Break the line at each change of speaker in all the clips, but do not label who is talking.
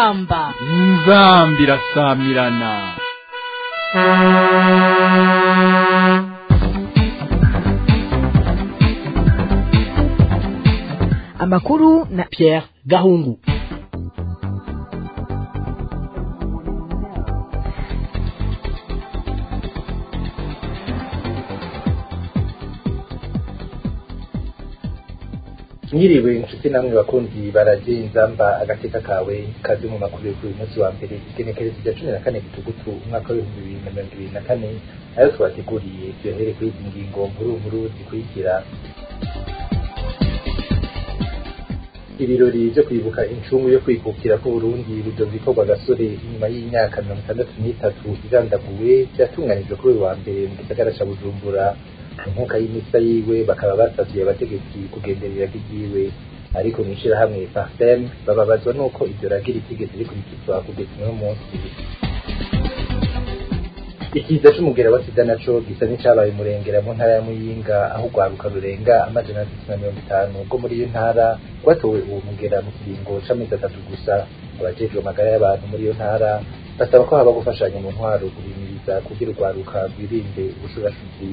inzamba
inzambi irasamirana
amakuru na Pierre Gahungu
mwiriwe inshuti namwe bakunzi baraje inzamba agateka kawe kazi mu makuru yo kuri uyu munsi wa mbere igenekerezo rya cumi na kane gitugutu umwaka w'ibihumbi bibiri na mirongo ibiri na kane ayo twateguriye tuyahere kuri izi ngingo nkuru nkuru zikurikira ibirori vyo kwibuka incungu yo kwikukira k'uburundi bidovikorwa gasore inyuma y'imyaka mirongo itandatu n'itatu igandaguwe vyatunganijwe kuri uyu wa mbere mu gisagara ca bujumbura inkuka y'imisa yiwe bakaba basavye abategetsi kugenderera ry'iwe ariko mw'ishirahamwe partem bababazwa n'uko ivyo ragira itigeze rikurikizwa kugeza uno munsi ikiza c'umugera wa sida naco gisa n'icabaye umurengera mu ntara ya muyinga aho urwaruka rurenga amajana atatu na mirongo itanu rwo muri iyo ntara rwatowe uwo mugera mu kiringo c'amezi atatu gusa abajejwe amagara y'abantu muri iyo ntara basaba ko haba gufashanya mu ntwaro guhimiriza kugira urwaruka rwirinde ubushurashuzi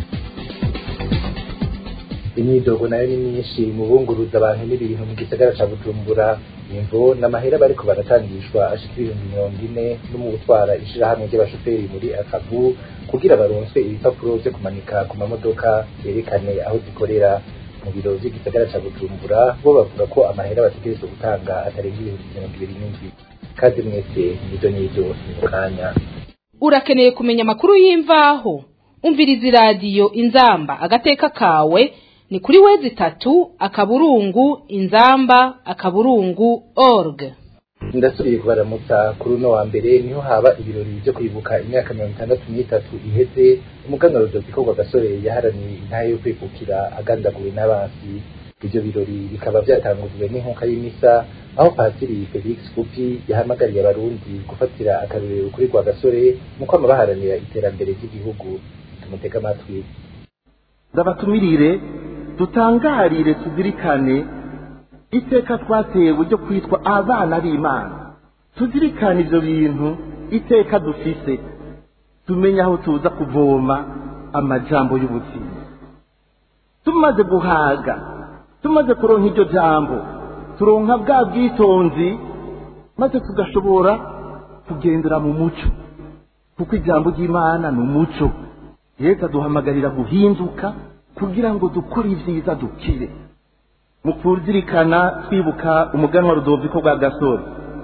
imyidogo nayo ni myinshi mu bunguruza abantu n'ibintu mu gisagara ca bujumbura imvo n'amahera bariko baratangishwa ashika ibihumbi mirongo ine no mu gutwara ishirahamwe ry'abashoferi muri akavu kugira baronswe ibipapuro vyo kumanika ku mamodoka yerekane aho zikorera mu biro vy'igisagara ca bujumbura bo bavuga ko amahera bategerezwa gutanga atarenga ibihumbi mirongo ibiri n'indwi kazi mwese nizo nizo ni mu kanya
urakeneye kumenya amakuru y'imvaho umviriza iradiyo inzamba agateka kawe ni kuri wezi itatu akaburungu inzamba akaburungu org
ndasubiye kubaramutsa kuri uno wa mbere niho haba ibirori vyo kwibuka imyaka mirongo itandatu n'itatu iheze umuganwa rudoviko gasore yaharaniye intara yo kwikukira agandaguwe n'abansi ivyo birori bikaba vyatangujwe n'inkuka y'imisa aho pasiri felix kupi yahamagariye abarundi gufatira akarorero kuri rwa gasore mu kwama baharanira iterambere ry'igihugu tumutega amatwi
ndabatumirire dutangarire tuzirikane iteka twatewe ryo kwitwa abana b'imana tuzirikane ibyo bintu iteka dufise tumenye aho tuza kuvoma amajambo y'ubuzima tumaze guhaga tumaze kuronka iryo jambo turonka bwa bwitonzi maze tugashobora kugendera mu muco kuko ijambo ry'imana ni umuco yesu aduhamagarira guhinduka kugira ngo dukore ibyiza dukire mu kuzirikana twibuka umuganwa rudoviko rwa gasore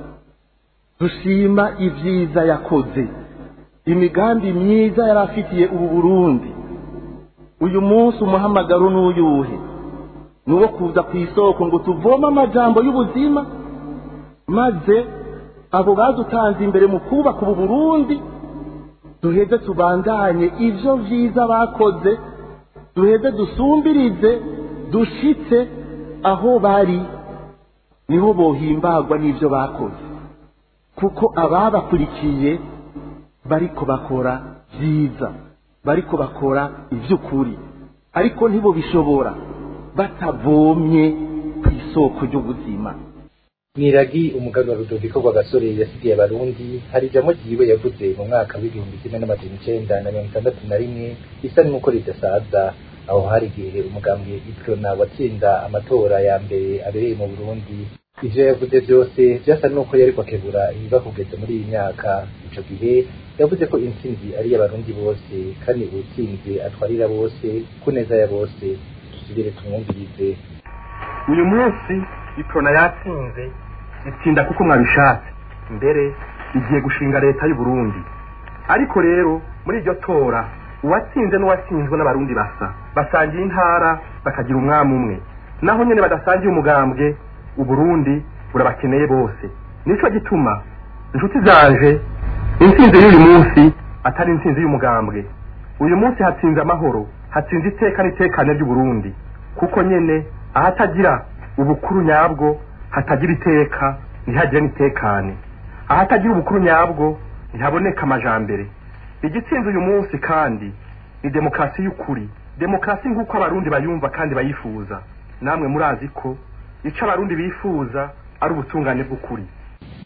dushima ibyiza yakoze imigambi myiza yari afitiye ubu burundi uyu munsi umuhamagaro n'uyuhe ni uwo kuza ku isoko ngo tuvome amajambo y'ubuzima maze abo badutanze imbere mu kubaka ubu burundi duheze tubandanye ibyo byiza bakoze duheze dusumbirize dushitse aho bari niho bohimbagwa n'ibyo bakoze kuko ababakurikiye bariko bakora byiza bariko bakora iby'ukuri ariko ntibo bishobora batavomye ku isoko ry'ubuzima
mwiragi umuganwa rudoviko rwa gasore yasigiye abarundi hari ijambo ryiwe yavuze mu mwaka w'igihumbi kimwe n'amajana icenda na mirongo itandatu na rimwe bisa n'uko ridasaza aho hari igihe umugambwe iprona watsinda amatora ya mbere abereye mu burundi ivyo yavuze vyose vyasa n'uko yariko akebura ibiba kugeza muri iyi myaka ico gihe yavuze ko intsinzi ari iy'abarundi bose kandi uwutsinze atwarira bose ku neza ya bose tusubire tumwumvirize
uyu munsi iprona yatsinze itsinda kuko mwabishatse mbere igiye gushinga leta y'u Burundi ariko rero muri iryo tora uwatsinze n'uwatsinzwe n'abarundi basa basangiye intara bakagira umwami umwe naho nyene badasangiye umugambwe uburundi burabakeneye bose nico gituma inshuti zanje intsinzi y'uyu munsi atari intsinzi y'umugambwe uyu munsi hatsinze amahoro hatsinze iteka n'itekane ry'uburundi kuko nyene ahatagira ubukuru nyabwo hatagira iteka ntihagire n'itekane ahatagira ubukuru nyabwo ntihaboneka amajambere igitsinze uyu munsi kandi ni demokarasi y'ukuri demokarasi nk'uko abarundi bayumva kandi bayifuza namwe murazi ko icyo abarundi bifuza ari ubutungane bw'ukuri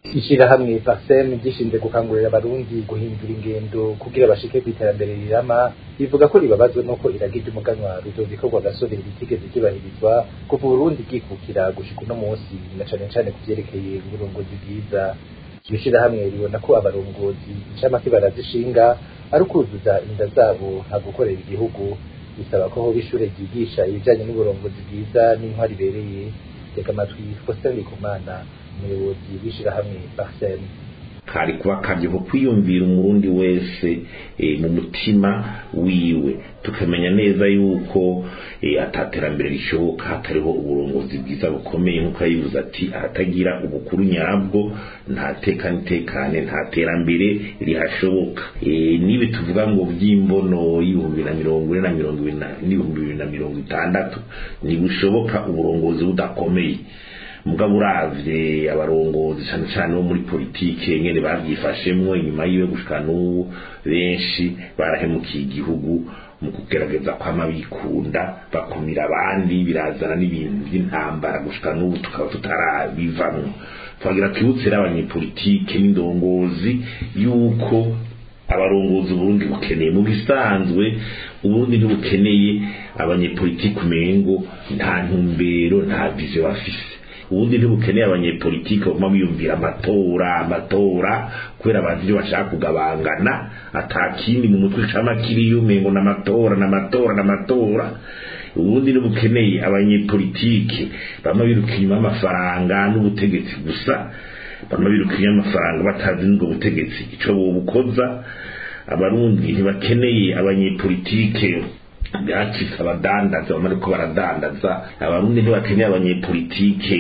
ishyirahamwe pasem gishinzwe gukangurira abarundi guhindura ingendo kugira bashike ku iterambere rirama rivuga ko ribabazwe n'uko iragirya umuganwa rudoviko rwa gasore ritigeze ryubahirizwa kuva uburundi bwikukira gushika uno munsi na cane cane ku vyerekeye uburongozi bwiza iryo shirahamwe ribona ko abarongozi incamake barazishinga ari ukuzuza inda zabo nta gukorera igihugu bisaba ko hoba ishure ryigisha ibijanye n'uburongozi bwiza n'intwari ibereye tega amatwi faustin ndikumana umuyobozi w'ishirahamwe parsem
kari kuba karyoho kwiyumvira umurundi wese e, mu mutima wiwe tukamenya neza yuko e, ataterambere rishoboka hatariho uburongozi bwiza bukomeye nk'uko yayibuze ati ahatagira ubukuru nyabwo nta teka nitekane nta terambere rihashoboka e, nibi tuvuga ngo vy'imbono y'ibihumbi na mirongo ine na mirongo ibiri n'ibihumbi bibiri na mirongo itandatu ntibushoboka uburongozi budakomeye mugabo uravye abarongozi cane cane bo muri politike ngene bavyifashemwo inyuma yiwe gushika n'ubu benshi barahemukiye igihugu mu kugerageza kwama bikunda bakumira abandi birazana n'ibintu vy'intambara gushika n'ubu tukaba tutarabivamwo twagira twibutse rero abanyepolitike n'indongozi yuko abarongozi uburundi bukeneye mu bisanzwe uburundi ntibukeneye abanyepolitike umengo nta ntumbero nta vision bafise ubundi ntibukeneye abanyepolitike baguma biyumvira amatora amatora kubera abantu ibyo bashaka kugabangana atakindi mu mutwe cama kiriyo umengo n'amatora n'amatora n'amatora ubundi ntibukeneye abanyepolitike bama biruka inyuma y'amafaranga n'ubutegetsi gusa bama biruka inyuma y'amafaranga batazi n'ubwo butegetsi ico bobukoza abarundi ntibakeneye abanyepolitike byacitse abadandaza bamara ko baradandaza abarundi ntibakeneye abanyepolitike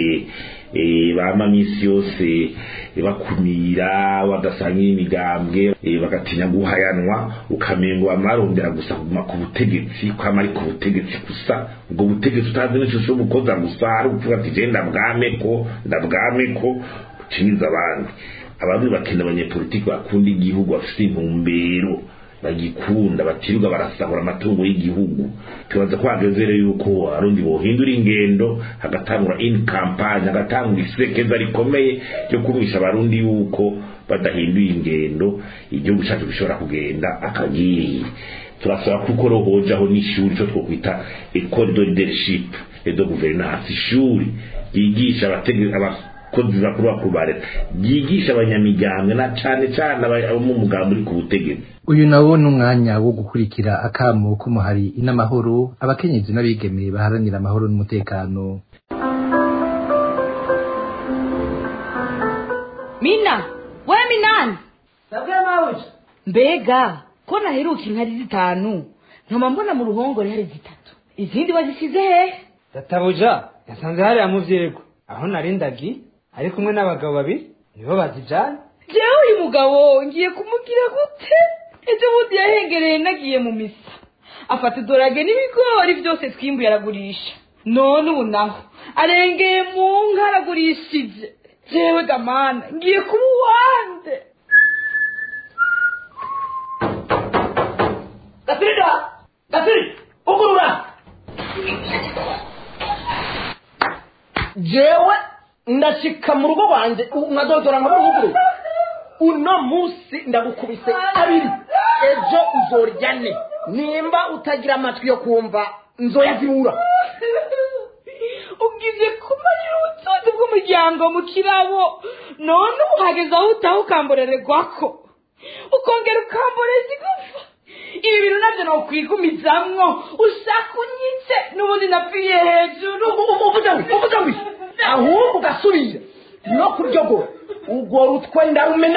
bama misi yose bakumira badasangira imigambwe bagatinya guhayanwa ukamengo bamarondera gusa kuguma ku butegetsi kwama ari ku butegetsi gusa ubwo butegetsi utazi n'ishusho bukoza gusa ari ukuvuga ati je ndabwameko ndabwameko uciniza abandi abarundi bakeneye abanyepolitike bakunda igihugu bafite intumbero bagikunda batirirwa barasahura amatungo y'igihugu tubaza ko hageze rero yuko abarundi bohindura ingendo hagatangura in campagne hagatangura isekeza rikomeye ryo kumwisha abarundi yuko badahinduye ingendo igihugu cyacu gishobora kugenda akagiye turasaba kuko rohojaho n'ishuri cyo twokwita ecole de leadership et de gouvernance ishuri ryigisha abategetsi abakozi bakuru bakuru ba leta ryigisha abanyamigambwe na cane cane abo mu mugambi uri ku butegetsi
uyu nawo ni umwanya wo gukurikira akamo k'umuhari inamahoro abakenyezi n'abigeme baharanira amahoro n'umutekano
mina we minani
sabwe mawuja
mbega ko naheruka inkari zitanu nkaba mbona mu ruhongore hari zitatu izindi wazisize hehe
databuja yasanze hariya mu vyego aho narindagi ari kumwe n'abagabo babiri nibo bazijana
jewe uyu mugabo ngiye kumugira gute ejo bundi yahengereye nagiye mu misa afata idorage n'ibigori byose twimbuye aragurisha none ubu naho arengeye mu nka aragurishije jewe gamana ngiye kuba uwande
gasirida gasiri ugurura jewe ndashika mu rugo rwanjye nkadodora nka muhuguru uno munsi ndagukubise abiri ejo uzorya ne nimba utagira amatwi yo kumva nzoya zibura
ubwibye kumarira ubutunzi bw'umuryango mu kirabo none ubu hageze aho utaha ukamborererwako ukongera ukamboreza igufa ibi bintu nabyo nokwigumizamwo ushaka unyitse n'ubundi napfiriye hejuru
uvuze ngo uvuze ngo ahubwo ugasubira no kuryogora urwo rutwe ndarumena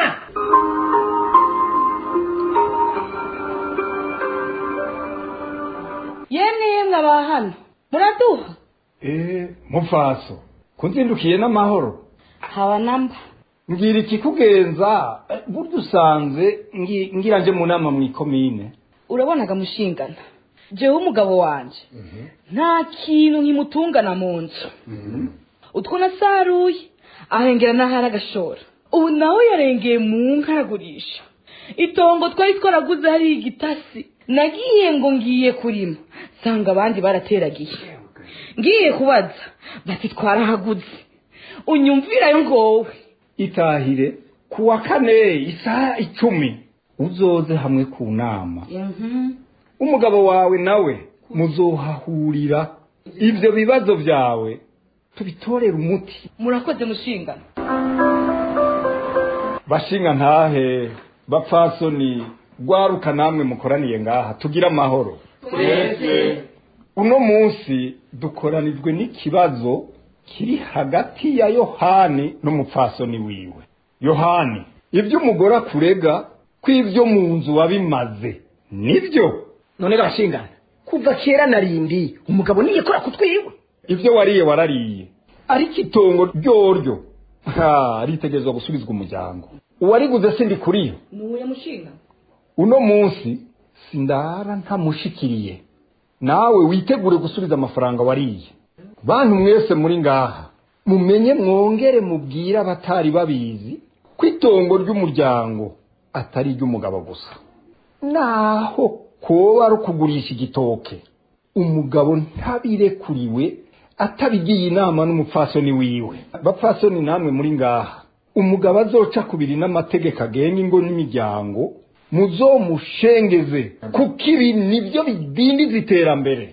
yemwe yemwe aba hano muraduha
Eh, mupfaso kunzindukiye n'amahoro
haba namba
ngira ikikugenza eh, burya usanze ngi- ngira nje mu nama mu ikomine
urabonaga mushingana jewe umugabo wanje nta kintu nkimutungana mu nzu utwo nasaruye ahengera n'ahari agashora ubu nawe yarengeye mu nka aragurisha itongo twari twaraguze hariya igitasi nagiye ngo ngiye kurima nsanga abandi barateragiye ngiye kubaza bati twarahaguze unyumvirayo ngowe
itahire ku wa kane isaha icumi uzoze hamwe ku nama umugabo wawe nawe muzohahurira ibyo bibazo byawe tubitorere umuti
murakoze mushingana
bashinga ntahe bapfasoni rwaruka namwe mukoraniye ngaha tugire amahoro
twese
uno munsi dukoranijwe n'ikibazo kiri hagati ya yohani n'umupfasoni wiwe yohani ibyo umugore akurega ko ibyo mu nzu wabimaze nibyo
none bashingana kuva kera narindi umugabo niyekora kutwiwe
ibyo wariye warariye ariko itongo ryoryo ha ritegerezwa gusubizwa umuryango uwariguze sindi kuriyo
nuye mushinga
uno munsi sindara ntamushikiriye nawe witegure gusubiza amafaranga wariye bantu mwese muri ngaha mumenye mwongere mubwire abatari babizi ko itongo ry'umuryango atari iry'umugabo gusa naho koba ari ukugurisha igitoke umugabo ntabirekuriwe atabigiye inama n'umupfasoni wiwe bapfasoni namwe muri ngaha umugabo azoca kubiri n'amategeko agenga ingo n'imiryango muzomushengeze kuko ibi nibyo bidindiza iterambere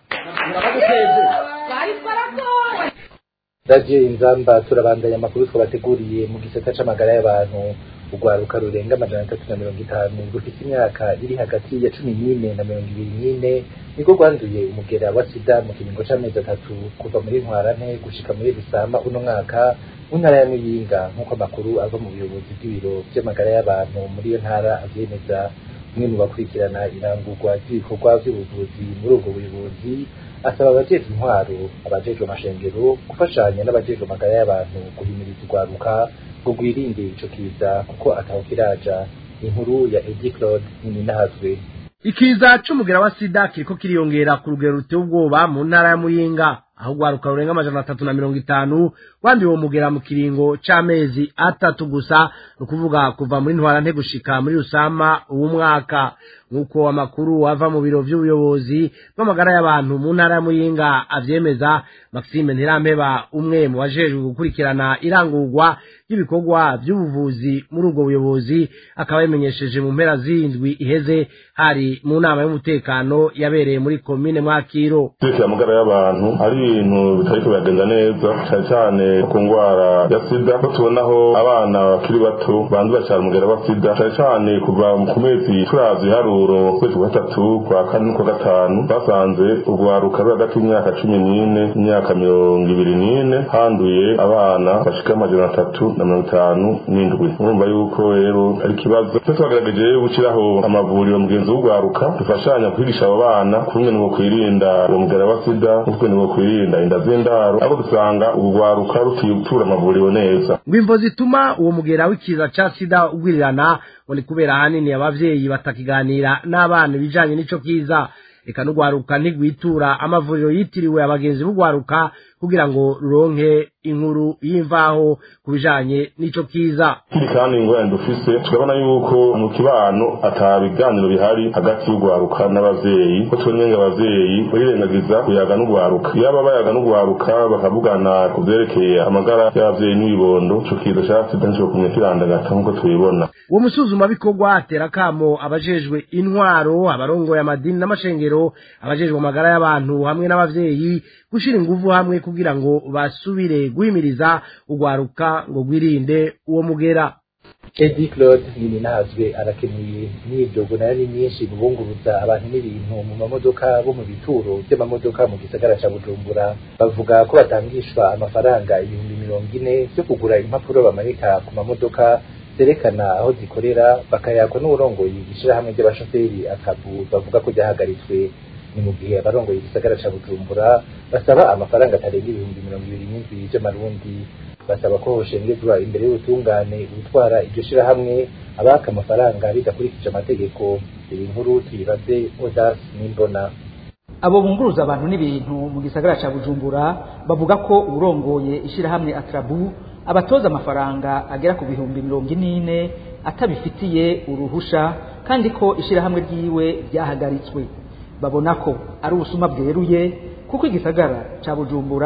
radiyo inzamba turabandanya amakuru twabateguriye mu gisata c'amagara y'abantu urwaruka rurenga amajana atatu na mirongo itanu rufite imyaka iri hagati ya cumi n'ine na mirongo ibiri n'ine niko rwanduye umugera wa sida mu kiringo c'amezi atatu kuva muri ntwarante gushika muri rusama uno mwaka mu ntara ya muyinga nk'uko amakuru ava mu buyobozi bw'ibiro vy'amagara y'abantu muri iyo ntara avyemeza umwe mu bakurikirana irangurwa ry'ibikorwa vy'ubuvuzi muri ubwo buyobozi asaba abajejwe intwaro abajejwe amashengero gufashanya n'abajejwe amagara y'abantu guhimiriza urwaruka ngo rwirinde ico kiza kuko ataho kiraja inkuru ya Edi Claude Nininahazwe
ikiza c'umugera wa sida kiriko kiriyongera ku rugero ruteye ubwoba mu ntara ya muyinga aho urwaruka rurenga amajana atatu na mirongo itanu wanduye uwo mugera mu kiringo c'amezi atatu gusa ni ukuvuga kuva muri ntwarante gushika muri rusama uwu mwaka nk'uko amakuru ava mu biro vy'ubuyobozi bw'amagara y'abantu mu ntara ya muyinga avyemeza maxime ntirampeba umwe mu bajejwe gukurikirana irangurwa ry'ibikorwa vy'ubuvuzi muri ubwo buyobozi akaba yabimenyesheje mu mpera z'indwi iheze hari mu nama y'umutekano yabereye muri komine mwakiro
amagara y'abantu ari ibintu bitariko biragenda neza cyane cyane ku ndwara ya sida ko tubonaho abana bakiri bato bandura cyane umugera wa sida cyane cyane kuva ku mezi turazi iharuro kwezi kwa gatatu kwa kane n'ukwa gatanu basanze urwaruka ruri hagati y'imyaka cumi n'ine n'imyaka mirongo ibiri n'ine handuye abana bashika amajana atatu na mirongo itanu n'indwi urumva yuko rero ari ikibazo twe twagerageje gushyiraho amavuriro mugenzi w'urwaruka dufashanya kwigisha abo bana kumwe ni kwirinda uwo mugera wa sida n'ukwe ni kwirinda inda z'indaro ariko dusanga urwaruka rutitura amavuriro neza
ngo imvo zituma uwo mugera w'ikiza ca sida ugwirirana ngo ni kubera ahanini abavyeyi batakiganira n'abana ibijanye n'ico kiza eka n'urwaruka ntigwitura amavuriro yitiriwe abagenzi b'urwaruka kugira ngo ruronke inkuru y'imvaho ku bijanye n'ico kiza
kiri kandi ingorane dufise turabona yuko mu kibano ata biganiro bihari hagati y'urwaruka n'abavyeyi ko tubonye ngo abavyeyi barirengagiza kuyaga n'urwaruka yaba bayaga n'urwaruka bakavugana ku vyerekeye amagara y'abavyeyi n'ibibondo ico kiza ca sida nico kumwe kirandagata nk'uko tubibona
uwo musuzumabikorwa atera kamo abajejwe intwaro abarongoye amadini n'amashengero abajejwe amagara y'abantu hamwe n'abavyeyi gushira inguvu hamwe kugira ngo basubire guhimiriza urwaruka ngo rwirinde uwo mugera
Edi Claude Nininahazwe arakenuye imyidogo nayo ni myinshi mu bunguruza abantu n'ibintu mu mamodoka bo mu bituro by'amamodoka mu gisagara ca Bujumbura bavuga ko batangishwa amafaranga ibihumbi mirongo ine vyo kugura impapuro bamanika ku mamodoka zerekana aho zikorera bakayakwa n'uburongoye ishirahamwe ry'abashoferi akabu bavuga ko ryahagaritswe ni mu gihe abarongoye igisagara ca Bujumbura basaba amafaranga atarenga ibihumbi mirongo ibiri n'indwi vy'amarundi basaba ko hoshengezwa imbere y'ubutungane gutwara iryo shirahamwe abaka amafaranga bidakurikije amategeko iyi nkuru tuyibaze Odas Nimbona
abo bunguruza abantu n'ibintu mu gisagara ca Bujumbura bavuga ko urongoye ishirahamwe Atrabu abatoza amafaranga agera ku bihumbi mirongo ine atabifitiye uruhusha kandi ko ishirahamwe ryiwe ryahagaritswe babona ko ari ubusuma bweruye kuko igisagara ca Bujumbura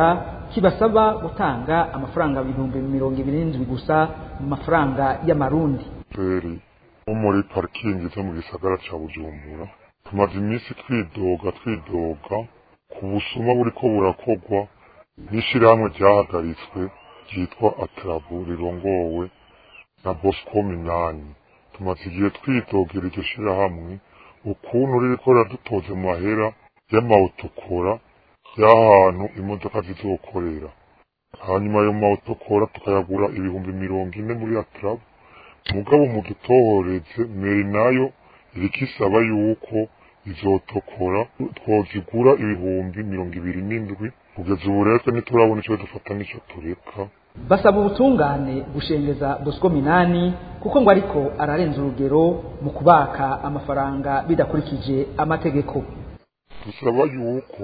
kibasaba gutanga amafaranga ibihumbi mirongo ibiri n'indwi gusa mu mafaranga y'amarundi
feri wo muri parikingi zo mu gisagara ca bujumbura tumaze iminsi twidoga twidoga ku busuma buriko burakorwa n'ishirahamwe ryahagaritswe ryitwa atarabu rirongowe na bosco minani tumaze igihe twidogera iryo shirahamwe ukuntu ririko riradutoza mu mahera y'amawutokora y'ahantu imodoka zizokorera hanyuma ayo mawutokora tukayagura ibihumbi mirongo ine muri atarabu mugabo mu dutohoreze meri nayo iriko isaba yuko izotokora twozigura ibihumbi mirongo ibiri n'indwi kugeza ubu rero twe ntiturabona ico dufata n'ico tureka
basaba ubutungane gushengeza bosco minani kuko ngo ariko ararenza urugero mu kubaka amafaranga bidakurikije amategeko
dusaba yuko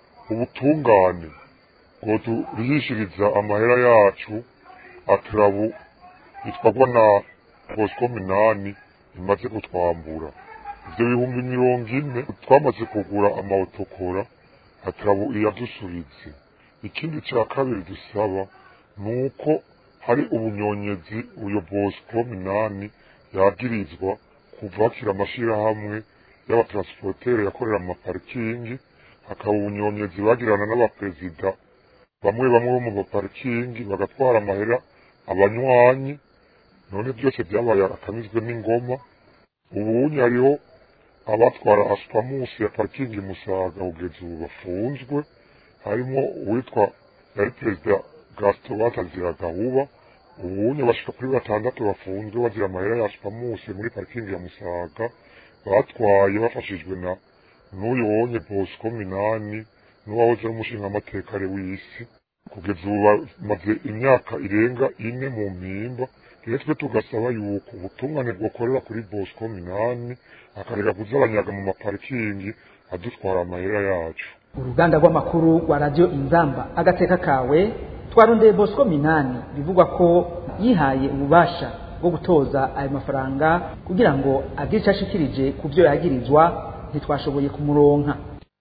ubutungane ngo turihishiriza amahera yacu atarabu bitwagwa na bosco minani imaze kutwambura ivyo bihumbi mirongo ine twamaze kugura amawutokora atarabu iyadusubize ikindi ca kabiri dusaba nuko hari ubunyonyezi uyo bosco minani yagirizwa kuvakira amashirahamwe y'abatransportere yakorera mu maparikingi hakaba ubunyonyezi bagirana n'abaperezida bamwe bamwe bo mu maparikingi bagatwara amahera abanywanyi none byose byabaye akamizwe n'ingoma ubunye hariho abatwara aspamusi ya parikingi musaga kugeza ubu bafunzwe harimo uwitwa yari perezida gasito batazira gahuba ubunye bashika kuri batandatu bafunzwe bagira amahera ya aspamusi muri parikingi ya musaga batwaye bafashijwe na n'uyu wonye bosco minani n'uwahoze ari umushingamateka w'isi kugeza ubu bamaze imyaka irenga ine mu mpimba rero twe tugasaba yuko ubutungane bwakorera kuri bosco minani akareka kuzabanyaga mu maparikingi adutwara amahera yacu
uruganda rw'amakuru rwa radiyo inzamba agateka kawe twarondeye bosco minani bivugwa ko yihaye ububasha bwo gutoza ayo mafaranga kugira ngo agire icyo ashikirije ku byo yagirizwa ntitwashoboye kumuronka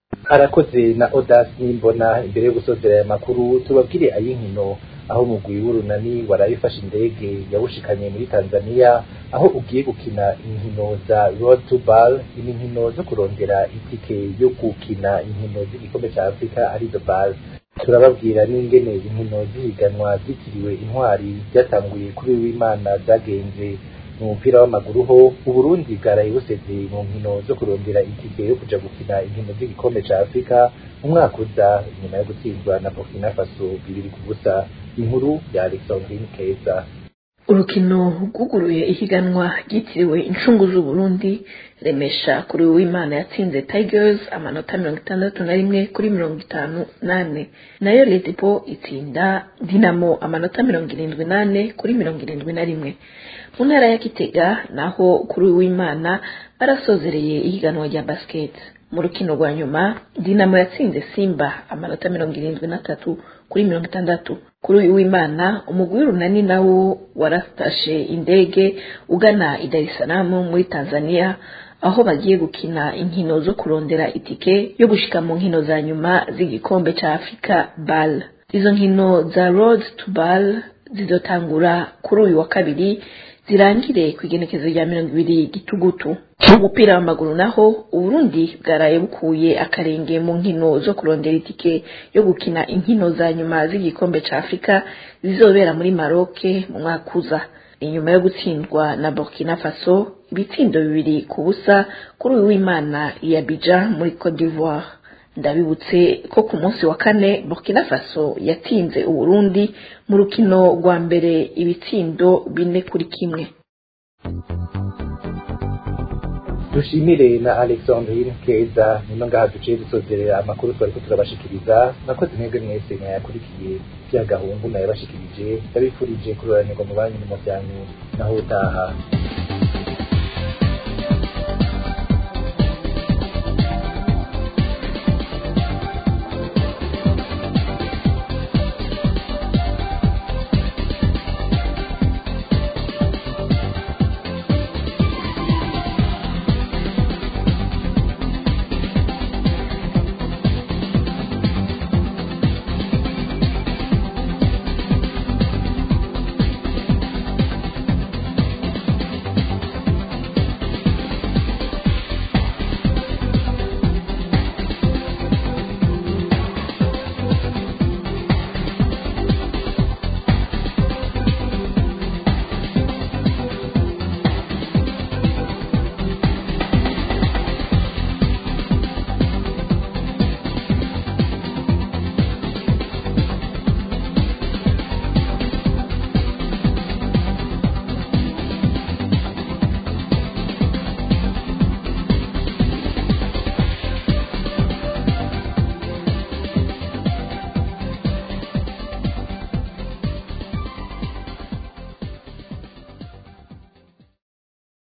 arakoze na odasi mbona imbere yo gusozera aya makuru tubabwire ay'inkino aho umugwi w'urunani warabifashe indege yawushikanye muri tanzania aho ugiye gukina inkino za road to ball inkino zo kurondera itike yo gukina inkino z'igikombe cya afurika arizo ball turababwira n'ingene inkino z'ihiganwa zitiriwe intwari byatanguye kuri w'imana zagenze mu mupira w'amaguru ho uburundi bwaraye buseze mu nkino zo kurondera itike yo kuja gukina inkino z'igikombe ca afurika mu mwaka uza nyuma yo gutsindwa na burkina faso bibiri ku busa inkuru ya alexandrine keza
urukino rwuguruye ihiganwa ryitiriwe incungu z'uburundi remesha kuri w'imana yatsinze tigers amanota mirongo itandatu na rimwe kuri mirongo itanu nane nayo letipo itsinda dinamo amanota mirongo irindwi nane kuri mirongo irindwi na rimwe mu ntara ya kitega naho kuri w'imana barasozereye ihiganwa rya basket mu rukino rwa nyuma dinamo yatsinze simba amanota mirongo irindwi n'atatu kuri mirongo itandatu kuri uyu w'imana umugwi w'urunani nawo waratashe indege ugana i Dar es Salaam muri Tanzania aho bagiye gukina inkino zo kurondera itike yo gushika mu nkino za nyuma z'igikombe ca Afrika BAL izo nkino za Road to BAL zizotangura kuri uyu wa kabiri zirangire ku igenekezo rya mirongo ibiri gitugutu mu mupira w'amaguru naho uburundi bwaraye bukuye akarenge mu nkino zo kurondera itike yo gukina inkino za nyuma z'igikombe ca afurika zizobera muri maroke mu mwaka uza inyuma yo gutsindwa na burkina faso ibitsindo bibiri ku busa kuri uyu w'imana ya bija muri cote d'ivoire ndabibutse ko ku munsi wa kane burkina faso yatsinze uburundi mu rukino rwa mbere ibitsindo bine kuri kimwe
dushimire na alexandrine keza nino ngaha duciye dusozerera amakuru twariko turabashikiriza nakoze mwebwe mwese mwayakurikiye vya gahungu nayabashikirije ndabifurije kuroranirwa mu banyu no mu vyanyu naho utaha